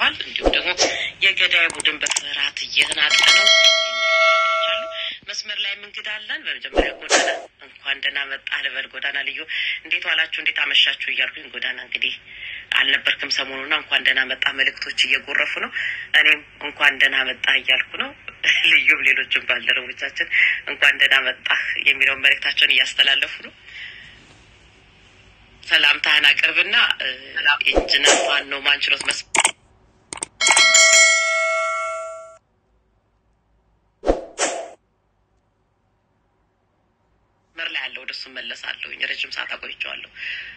ተገኝተዋል። እንዲሁም ደግሞ የገዳይ ቡድን በፍርሃት እየተናጠ ነው የሚሉ መልዕክቶች አሉ። መስመር ላይ እንግዳ አለን። በመጀመሪያ ጎዳና እንኳን ደህና መጣህ ልበል። ጎዳና ልዩ እንዴት ዋላችሁ፣ እንዴት አመሻችሁ እያልኩኝ ጎዳና እንግዲህ አልነበርክም ሰሞኑና እንኳን ደህና መጣህ መልእክቶች እየጎረፉ ነው። እኔም እንኳን ደህና መጣህ እያልኩ ነው። ልዩም ሌሎችም ባልደረቦቻችን እንኳን ደህና መጣህ የሚለውን መልእክታቸውን እያስተላለፉ ነው። ሰላምታህን አቅርብና ኢንጂነር ፋኖ ማንችሎት መስ መር ላይ ያለው ወደሱ መለሳለሁኝ። ረጅም ሰዓት አቆይቼዋለሁ።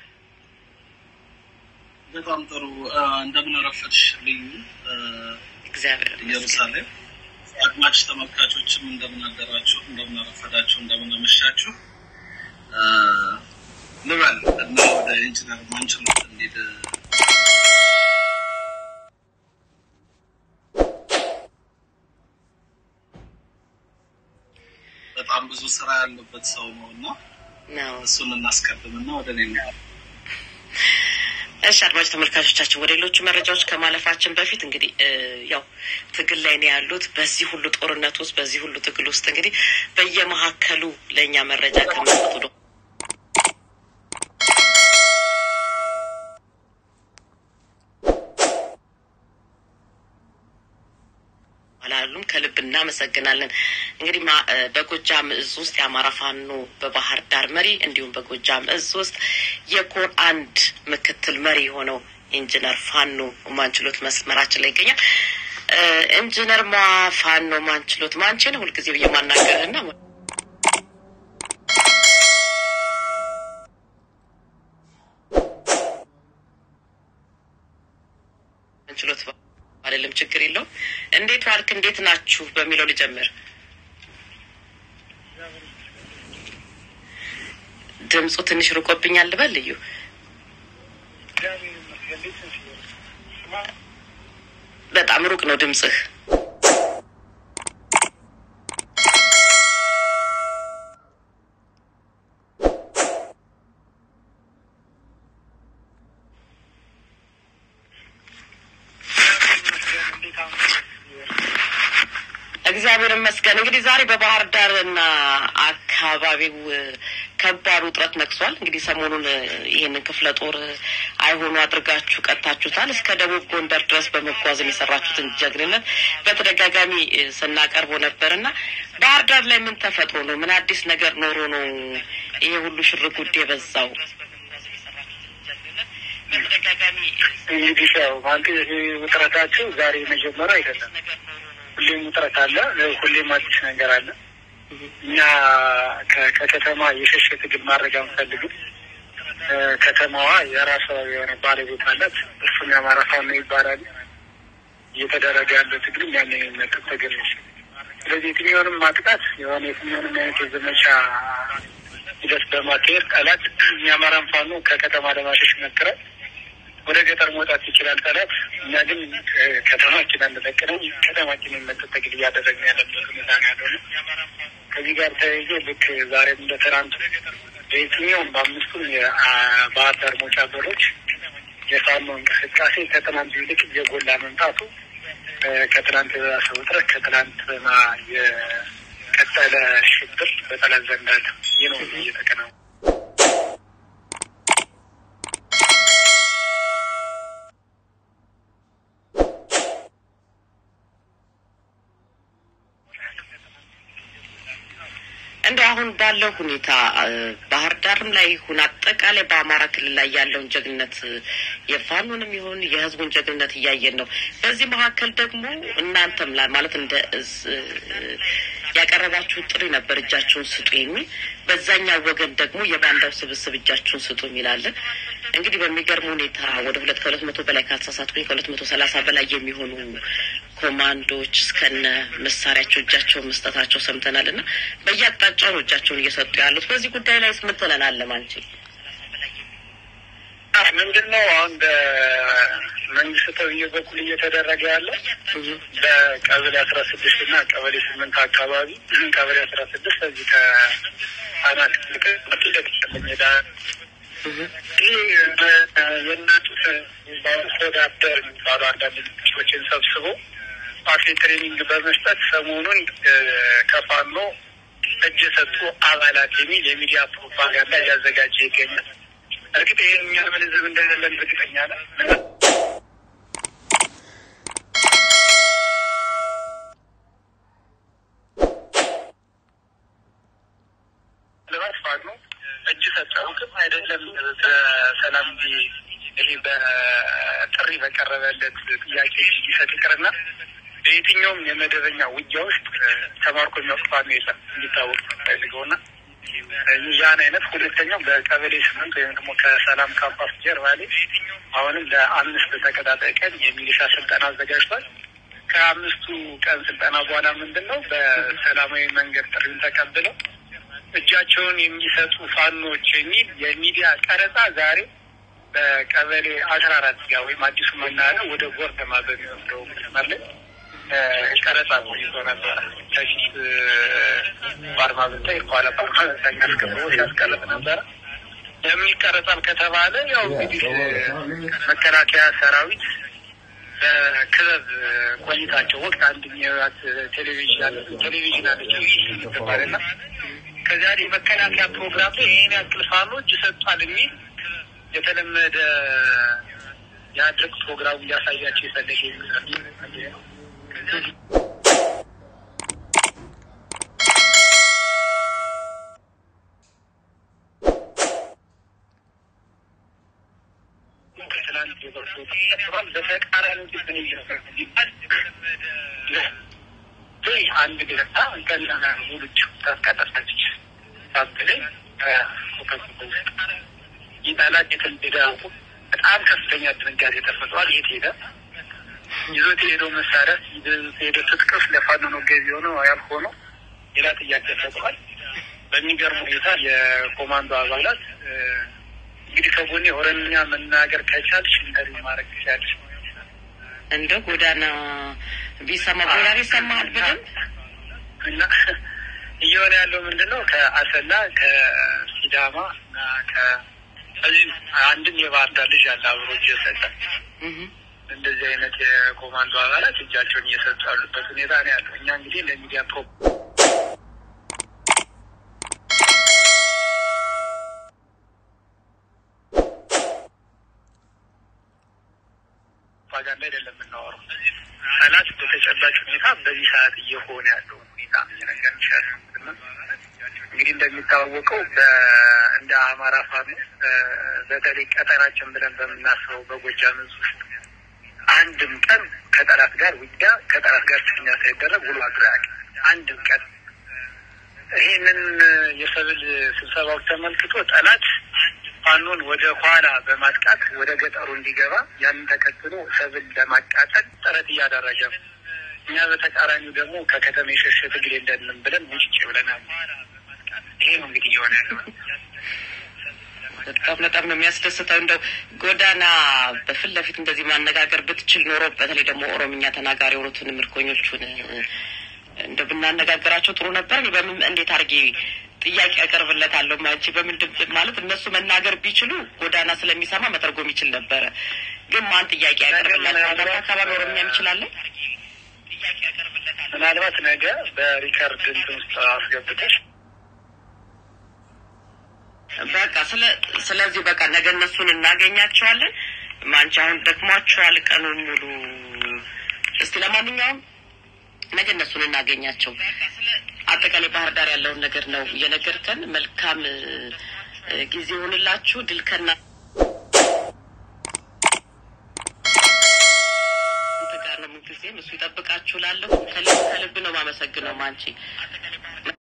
በጣም ጥሩ። እንደምን አረፈድሽ ልዩ እግዚአብሔር ይመስገን። ኢየሩሳሌም። አድማጭ ተመልካቾችም እንደምን አደራችሁ፣ እንደምን አረፈዳችሁ፣ እንደምን አመሻችሁ ልበል እና ወደ ኢንጂነር ማንችሎት እንሂድ። በጣም ብዙ ስራ ያለበት ሰው ነው እና ነው እሱን እናስቀድምና ወደ እኔ እንሄድ። እሺ አድማጭ ተመልካቾቻችን ወደ ሌሎቹ መረጃዎች ከማለፋችን በፊት እንግዲህ እ ያው ትግል ላይ ነው ያሉት። በዚህ ሁሉ ጦርነት ውስጥ በዚህ ሁሉ ትግል ውስጥ እንግዲህ በየመካከሉ ለእኛ መረጃ ከመስጠቱ ነው አላሉም። ከልብ እናመሰግናለን። እንግዲህ ማ- እ በጎጃም እዝ ውስጥ የአማራ ፋኖ በባህር ዳር መሪ እንዲሁም በጎጃም እዝ ውስጥ የኮር አንድ ምክትል መሪ የሆነው ኢንጂነር ፋኖ ማንችሎት መስመራችን ላይ ይገኛል። እ ኢንጂነር ማ ፋኖ ማንችሎት ማንችን ሁልጊዜ ብዬ ማናገርህና ማንችሎት አይደለም ችግር የለውም። እንዴት ዋልክ? እንዴት ናችሁ? በሚለው ልጀምር። ድምፁ ትንሽ ርቆብኛል ልበል ልዩ በጣም ሩቅ ነው ድምፅህ። እግዚአብሔር ይመስገን። እንግዲህ ዛሬ በባህር ዳር እና አካባቢው እ፣ ከባድ ውጥረት ነግሷል። እንግዲህ ሰሞኑን እ፣ ይህንን ክፍለ ጦር አይሆኑ አድርጋችሁ ቀጥታችሁታል። እስከ ደቡብ ጎንደር ድረስ በመጓዝ የሰራችሁትን ጀግንነት በተደጋጋሚ እ፣ ስናቀርበው ነበር እና ባህር ዳር ላይ ምን ተፈጥሮ ነው? ምን አዲስ ነገር ኖሮ ነው ይሄ ሁሉ ሽር ጉድ የበዛው? እንግዲህ ያው ማለት ይሄ ውጥረታችሁ ዛሬ መጀመሪያ አይደለም። ሁሌም ውጥረት አለ፣ ሁሌም አዲስ ነገር አለ። እኛ ከ- ከከተማ የሸሸ ትግል ማድረግ አንፈልግም። እ፣ ከተማዋ የራሷ የሆነ ባለቤት አላት። እሱም የአማራ ፋኖ ይባላል። እየተደረገ ያለው ትግልም ያን የሚመጥን ትግል ነው። ስለዚህ የትኛውንም ማጥቃት የሆነ የትኛውንም አይነት የዘመቻ ሂደት በማካሄድ ጠላት የአማራን ፋኖ ከከተማ ለማሸሽ ይሞክራል። ወደ ገጠር መውጣት ይችላል ጠላት። እኛ ግን እ፣ ከተማችን አንለቅንም። ከተማችን የሚመጥን ትግል እያደረግን ያለበት ሁኔታ ነው ያለው ነው። ከዚህ ጋር ተያይዞ ልክ ዛሬም እንደ ትናንቱ በየትኛውም በአምስቱም የባህር ዳር መውጫ በሮች የፋኖ እንቅስቃሴ ከትናንቱ ይልቅ እየጎላ መምጣቱ እ፣ ከትናንት የባሰ ውጥረት ከትናንትና የቀጠለ ሽብር በጠላት ዘንድ አለ። ይህ ነው እየተከናወነ እንደ አሁን ባለው ሁኔታ እ፣ ባህር ዳርም ላይ ይሁን አጠቃላይ በአማራ ክልል ላይ ያለውን ጀግንነት እ፣ የፋኖንም ይሁን የሕዝቡን ጀግንነት እያየን ነው። በዚህ መካከል ደግሞ እናንተም ላይ ማለት እንደ እዝ እ፣ ያቀረባችሁ ጥሪ ነበር እጃችሁን ስጡ የሚል በዛኛው ወገን ደግሞ የባንዳው ስብስብ እጃችሁን ስጡ የሚላለን። እንግዲህ በሚገርም ሁኔታ ወደ ሁለት ከሁለት መቶ በላይ ካልተሳሳትኩኝ ከሁለት መቶ ሰላሳ በላይ የሚሆኑ ኮማንዶዎች እስከነ መሳሪያቸው እጃቸውን መስጠታቸው ሰምተናል እና በየአቅጣጫው ነው እጃቸውን እየሰጡ ያሉት። በዚህ ጉዳይ ላይ ምን ትለናለህ ማንቺ? ምንድን ነው አሁን በመንግስት ተብዬ በኩል እየተደረገ ያለው በቀበሌ አስራ ስድስት እና ቀበሌ ስምንት አካባቢ ቀበሌ አስራ ስድስት እዚህ ከአናት ፊት ለፊት ያለ ሜዳ ይህ የእናጡት ሆዳደር የሚባሉ አንዳንድ ድርጅቶችን ሰብስቦ ፓፌ ትሬኒንግ በመስጠት ሰሞኑን ከፋኖ እጅ የሰጡ አባላት የሚል የሚዲያ ፕሮፓጋንዳ እያዘጋጀ ይገኛል። እርግጥ ይህን እኛ ምን ህዝብ እንደሌለን እርግጠኛ ነን። ልባት ፋኖ እጅ ሰጠው ግን አይደለም በሰላም ይሄ በጥሪ በቀረበለት ጥያቄ ሊሰጥ ይቅርና በየትኛውም የመደበኛ ውጊያ ውስጥ ተማርኮ የሚያውቅ ፋኖ የለም እንዲታወቅ ፈልገው ና ያን አይነት ሁለተኛው በቀበሌ ስምንት ወይም ደግሞ ከሰላም ካምፓስ ጀርባ ላይ አሁንም ለአምስት ተከታታይ ቀን የሚሊሻ ስልጠና አዘጋጅቷል። ከአምስቱ ቀን ስልጠና በኋላ ምንድን ነው በሰላማዊ መንገድ ጥሪውን ተቀብለው እጃቸውን የሚሰጡ ፋኖች የሚል የሚዲያ ቀረጻ ዛሬ በቀበሌ አስራ አራት ጋ ወይም አዲሱ መናኸሪያ ወደ ጎርደማ በሚወስደው መስመር ላይ ቀረጻ ቆይቶ ነበረ። ከፊት በአርማ ብታይ ከኋላ በአርማ ብታይ አስከብሮ ሲያስቀረጽ ነበረ። ለምን ይቀረጻል ከተባለ ያው እንግዲህ መከላከያ ሰራዊት በክበብ ቆይታቸው ወቅት አንድ የሚያዩት ቴሌቪዥን ቴሌቪዥን አለችው ትባል ና ከዚያ የመከላከያ ፕሮግራም ላይ ይህን ያክል ፋኖች ይሰጧል የሚል የተለመደ የአድርግ ፕሮግራሙ እያሳያቸው የፈለገ ይመስላል። ከትላንት የበርሶት በተቃራኒ ግን አንድ ገታ ገና ሙሉች ታስቀጠፈች ታብለኝ ይጣላት የተንደዳ በጣም ከፍተኛ ድንጋጤ ተፈጥሯል። የት ሄደ? ይዞት የሄደው መሳሪያ ይዞት የሄደው ትጥቅስ ለፋኖ ነው ገቢ ሆነው ያልሆነው ሌላ ጥያቄ ተፈጥሯል። በሚገርም ሁኔታ የኮማንዶ አባላት እንግዲህ ከጎኔ ኦሮምኛ መናገር ከቻልሽ ኢንተርቪ ማድረግ ትችላለሽ እንደ ጎዳና ቢሰማ ጎዳና ይሰማል በደንብ እና እየሆነ ያለው ምንድን ነው? ከአሰላ ከሲዳማ እና ከዚህ አንድም የባህር ዳር ልጅ አለ አብሮ እጅ የሰጠ እንደዚህ አይነት የኮማንዶ አባላት እጃቸውን እየሰጡ ያሉበት ሁኔታ ነው ያለው። እኛ እንግዲህ ለሚዲያ ፕሮ ፕሮፓጋንዳ አይደለም የምናወራው። ጠላት በተጨባጭ ሁኔታ በዚህ ሰዓት እየሆነ ያለው ሁኔታ ነገር ይሻል እንግዲህ እንደሚታወቀው እንደ አማራ ፋኖ በተለይ ቀጠናችን ብለን በምናስበው በጎጃም ዕዝ ውስጥ አንድም ቀን ከጠላት ጋር ውጊያ ከጠላት ጋር ችኛ ሳይደረግ ውሎ አድሮ አያውቅም። አንድም ቀን ይህንን የሰብል ስብሰባዎች ተመልክቶ ጠላት ፋኖን ወደ ኋላ በማጥቃት ወደ ገጠሩ እንዲገባ ያንን ተከትሎ ሰብል ለማቃጠል ጥረት እያደረገ ነው። እኛ በተቃራኒው ደግሞ ከከተማ የሸሸ ትግል የለንም ብለን ውጭ ብለናል። ይሄ ነው እንግዲህ እየሆነ ያለው። በጣም በጣም ነው የሚያስደስተው። እንደው ጎዳና በፊት ለፊት እንደዚህ ማነጋገር ብትችል ኖሮ በተለይ ደግሞ ኦሮምኛ ተናጋሪ የሆኑትን ምርኮኞቹን እንደ ብናነጋገራቸው ጥሩ ነበር። እኔ በምን እንዴት አድርጌ ጥያቄ ያቀርብለታለሁ ማንቺ በምን ድምፅ ማለት እነሱ መናገር ቢችሉ ጎዳና ስለሚሰማ መተርጎም ይችል ነበረ። ግን ማን ጥያቄ ያቀርብላቸዋል? አካባቢ ኦሮምኛ የሚችላለን ምናልባት ነገ በሪከርድ እንትን ውስጥ አስገብተሽ በቃ ስለ ስለዚህ በቃ ነገ እነሱን እናገኛቸዋለን። ማንቺ አሁን ደክሟቸዋል ቀኑን ሙሉ። እስቲ ለማንኛውም ነገ እነሱን እናገኛቸው። አጠቃላይ ባህር ዳር ያለውን ነገር ነው እየነገርከን። መልካም ጊዜ ይሆንላችሁ። ድል ከና ጋር ነው። ምንጊዜም እሱ ይጠብቃችሁ። ላለሁ ከልብ ከልብ ነው ማመሰግነው ማንቺ